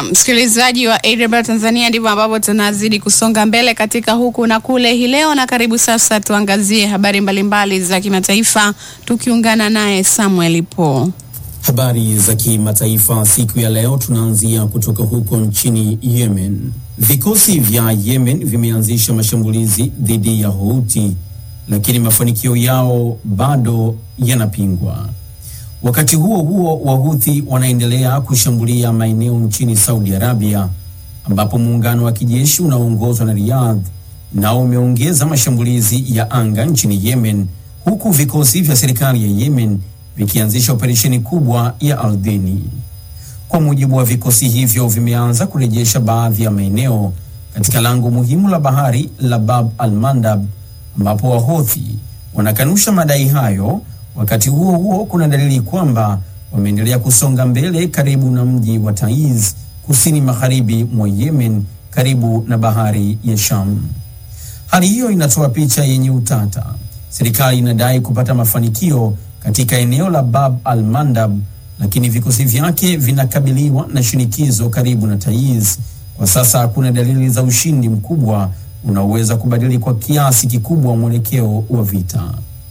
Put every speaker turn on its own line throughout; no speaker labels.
Na msikilizaji wa AWR Tanzania, ndivyo ambavyo tunazidi kusonga mbele katika huku na kule hii leo, na karibu sasa tuangazie habari mbalimbali za kimataifa tukiungana naye Samuel Po.
Habari za kimataifa siku ya leo tunaanzia kutoka huko nchini Yemen. Vikosi vya Yemen vimeanzisha mashambulizi dhidi ya Houthi, lakini mafanikio yao bado yanapingwa. Wakati huo huo, Wahuthi wanaendelea kushambulia maeneo nchini Saudi Arabia, ambapo muungano wa kijeshi unaoongozwa na Riyadh nao umeongeza mashambulizi ya anga nchini Yemen, huku vikosi vya serikali ya Yemen vikianzisha operesheni kubwa ya ardhini. Kwa mujibu wa vikosi hivyo, vimeanza kurejesha baadhi ya maeneo katika lango muhimu la bahari la Bab al-Mandab, ambapo Wahothi wanakanusha madai hayo. Wakati huo huo, kuna dalili kwamba wameendelea kusonga mbele karibu na mji wa Taiz, kusini magharibi mwa Yemen, karibu na bahari ya Sham. Hali hiyo inatoa picha yenye utata. Serikali inadai kupata mafanikio katika eneo la Bab al-Mandab, lakini vikosi vyake vinakabiliwa na shinikizo karibu na Taiz. Kwa sasa hakuna dalili za ushindi mkubwa unaoweza kubadili kwa kiasi kikubwa mwelekeo wa vita.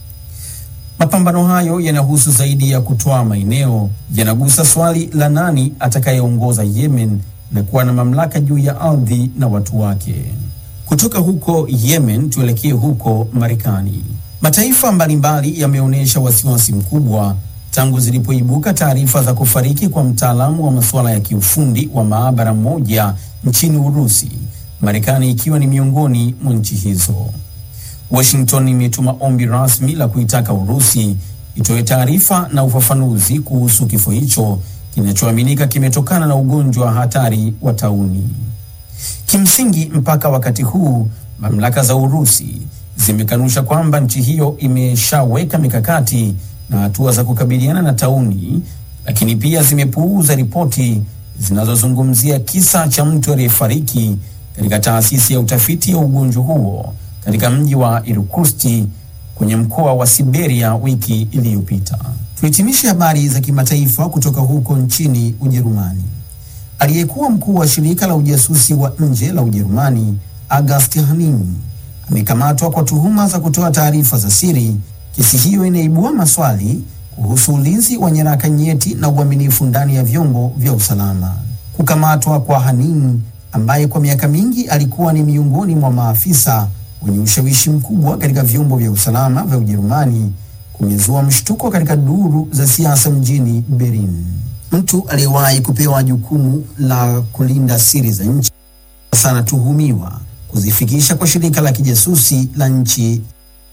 Mapambano hayo yanahusu zaidi ya kutoa maeneo, yanagusa swali la nani atakayeongoza Yemen na kuwa na mamlaka juu ya ardhi na watu wake. Kutoka huko Yemen tuelekee huko Marekani. Mataifa mbalimbali yameonyesha wasiwasi mkubwa tangu zilipoibuka taarifa za kufariki kwa mtaalamu wa masuala ya kiufundi wa maabara moja nchini Urusi, Marekani ikiwa ni miongoni mwa nchi hizo. Washington imetuma ombi rasmi la kuitaka Urusi itoe taarifa na ufafanuzi kuhusu kifo hicho kinachoaminika kimetokana na ugonjwa hatari wa tauni. Kimsingi, mpaka wakati huu mamlaka za Urusi zimekanusha kwamba nchi hiyo imeshaweka mikakati na hatua za kukabiliana na tauni, lakini pia zimepuuza ripoti zinazozungumzia kisa cha mtu aliyefariki katika taasisi ya utafiti ya ugonjwa huo katika mji wa Irkutsk kwenye mkoa wa Siberia wiki iliyopita. Tuhitimishe habari za kimataifa kutoka huko nchini Ujerumani. Aliyekuwa mkuu wa shirika la ujasusi wa nje la Ujerumani August Haning amekamatwa kwa tuhuma za kutoa taarifa za siri. Kesi hiyo inaibua maswali kuhusu ulinzi wa nyaraka nyeti na uaminifu ndani ya vyombo vya usalama. Kukamatwa kwa Haning ambaye kwa miaka mingi alikuwa ni miongoni mwa maafisa wenye ushawishi mkubwa katika vyombo vya usalama vya Ujerumani kumezua mshtuko katika duru za siasa mjini Berlin. Mtu aliyewahi kupewa jukumu la kulinda siri za nchi sasa anatuhumiwa kuzifikisha kwa shirika la kijasusi la nchi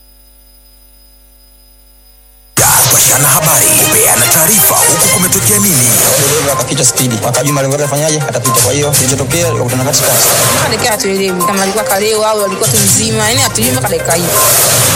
kupashana habari, kupeana taarifa, huku kumetokea nini.
dereva akapita spidi, akajua malengo yake afanyaje, atapita. Kwa hiyo kilichotokea kukutana katikati,
mpaka dakika hatuelewi kama alikuwa kalewa au alikuwa tu mzima, yani hatujui mpaka dakika hii.